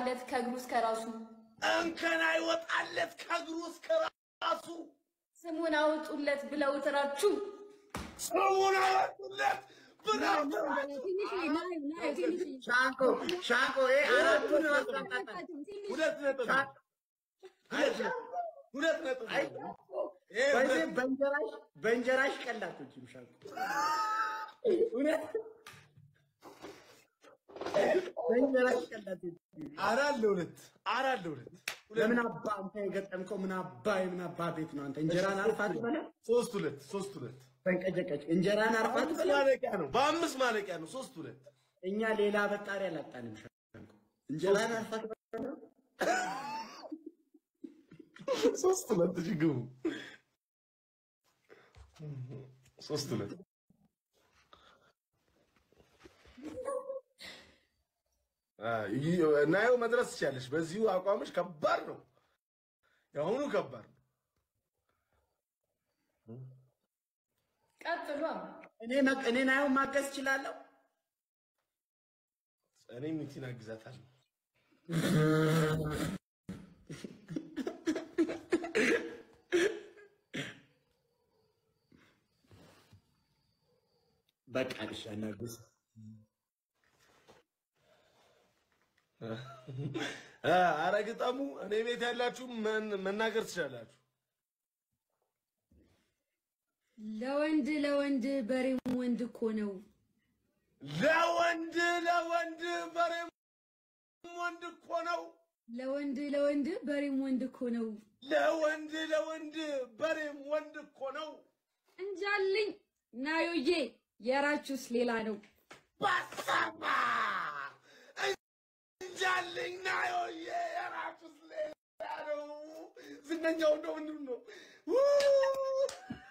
አይወጣለት ከእግሩ እስከ ራሱ እንከን አይወጣለት ከእግሩ እስከ ራሱ ስሙን አውጡለት ብለው ትራችሁ ስሙን አወጡለት ብለው ሻንቆ ሻንቆ ይሄ አራቱን አስቀምጣጣል። ሁለት ነጥብ ሁለት ነጥብ ሁለት ነጥብ ይሄ በዚህ ሁለት- በእንጀራሽ በእንጀራሽ ቀላቶችም ሻንቆ እውነት በእንጀራሽ ቀላቶች አራት ለሁለት አራት ለሁለት ሁለት ለምን አባ አንተ የገጠምከው ምን አባ የምን አባ ቤት ነው አንተ እንጀራን አርፋት በላ ሶስት ሁለት ሶስት ሁለት ተንቀጨቀጭ እንጀራን አርፋት በአምስት በላ ማለቂያ ነው በአምስት ማለቂያ ነው ሶስት ሁለት እኛ ሌላ በጣሪ አላጣንም ሻንቆ እንጀራን አርፋት በላ ሶስት ሁለት እሺ ግቡ ሶስት ሁለት ናየው መድረስ ትችያለሽ። በዚሁ አቋምሽ ከባድ ነው። የአሁኑ ከባድ ነው። ቀጥሏ። እኔ መ- እኔ ናየው ማገዝ እችላለሁ እኔ ሚቲን አግዛታለሁ። በቃ እሺ አናግዝ አረ ግጠሙ። እኔ ቤት ያላችሁ መን- መናገር ትችላላችሁ። ለወንድ ለወንድ በሬም ወንድ እኮ ነው። ለወንድ ለወንድ በሬም ወንድ እኮ ነው። ለወንድ ለወንድ በሬም ወንድ እኮ ነው። ለወንድ ለወንድ በሬም ወንድ እኮ ነው። እንጃልኝ ናዮዬ፣ የራችሁስ ሌላ ነው። ባሰማ እንጃልኝ ናዮዬ የራሱስ ሌላ ነው። ዝነኛው እንደው ምንድን ነው? ው-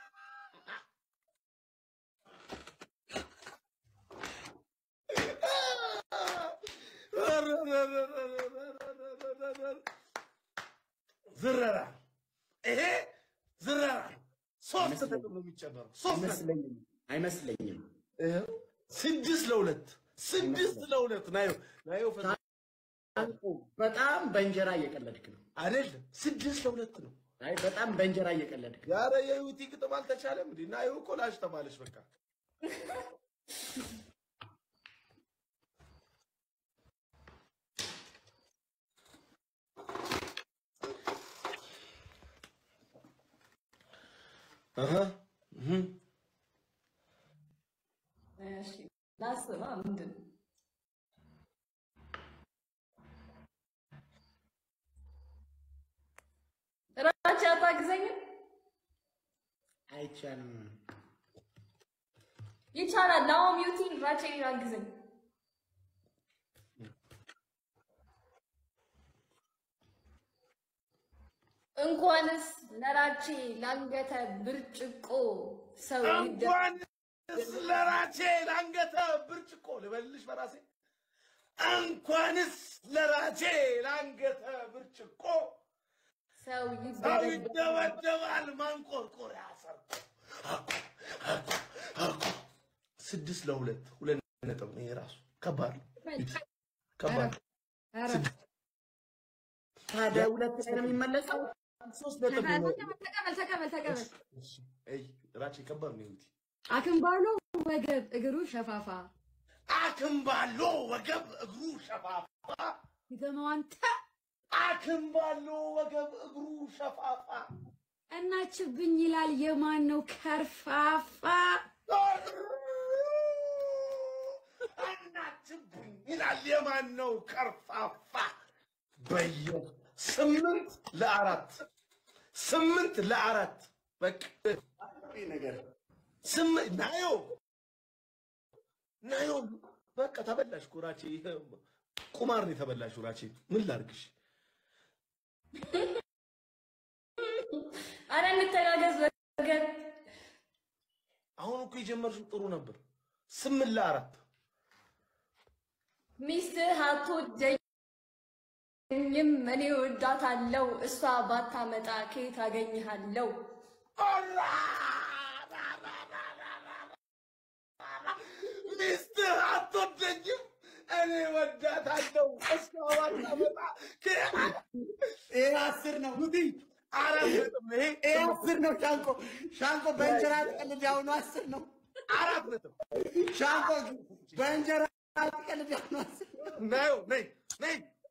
ዝረራ ይሄ ዝረራ ሶስት ነጥብ ነው የሚጨመረው። ሶስት ነጥብ አይመስለኝም አይመስለኝም ይኸው ስድስት ለሁለት ስድስት ለሁለት ናየው ናየው ፈ ሻንቆ በጣም በእንጀራ እየቀለድክ ነው አይደለም ስድስት ለሁለት ነው። አይ በጣም በእንጀራ እየቀለድክ ነው ያረ የዩቲ ግጥም አልተቻለም እንዴ? ናየው እኮ ላሽ ተባለች በቃ አሃ እህ እሺ ላስባ ምንድን ነው? ራቻ አታግዘኝም? አይቻልም ይቻላል። ናኦም ዩቲን ራቼ አግዘኝ። እንኳንስ ለራቼ ላንገተ ብርጭቆ ሰው ይደ እንኳን ለራቼ ለአንገተ ብርጭቆ ልበልሽ በራሴ እንኳንስ ለራቼ ለአንገተ ብርጭቆ ሰው ሰው ይደረግ ይደበደባል ማንቆርቆሪያ ሰርቶ ስድስት ለሁለት ሁለት ነጥብ ነው። የራሱ ከባድ ነው። ከባድ ነው። ኧረ ታዲያ ሁለት ላይ ነው የሚመለሰው ሶስት ነጥብ ነው። ተቀበል ተቀበል ተቀበል። እሺ፣ አይ ራቼ ከባድ ነው። ይሁቲ አክምባሎ ወገብ እግሩ ሸፋፋ አክምባሎ ወገብ እግሩ ሸፋፋ ይገመው አንተ አክምባሎ ወገብ እግሩ ሸፋፋ እናችብኝ ይላል የማን ነው ከርፋፋ? እናችብኝ ይላል የማን ነው ከርፋፋ? በየ ስምንት ለአራት ስምንት ለአራት በቃ ይህ ነገር ስምንት ናዮ ናዮ በቃ ተበላሽ እኮ ራቼ። ይሄ ቁማር ነው የተበላሽ ራቼ። ምን ላድርግሽ? አረ እንተጋገዝ ወገን። አሁን እኮ የጀመርሽው ጥሩ ነበር። ስምንት ለአራት ሚስትህ አትወደኝም፣ እኔ እወዳታለሁ። እሷ ባታመጣ ከየት አገኝሃለሁ? ሚስትህ አትወደኝም እኔ ወዳታለሁ። እሷ ባታመጣ ይሄ አስር ነው። አራት ነጥብ ይሄ ይሄ አስር ነው። ሻንቆ ሻንቆ በእንጀራ ትቀልድ ያሁኑ አስር ነው። አራት ነጥብ ሻንቆ በእንጀራ ትቀልድ ያሁኑ አስር ነው። ነው ነይ ነይ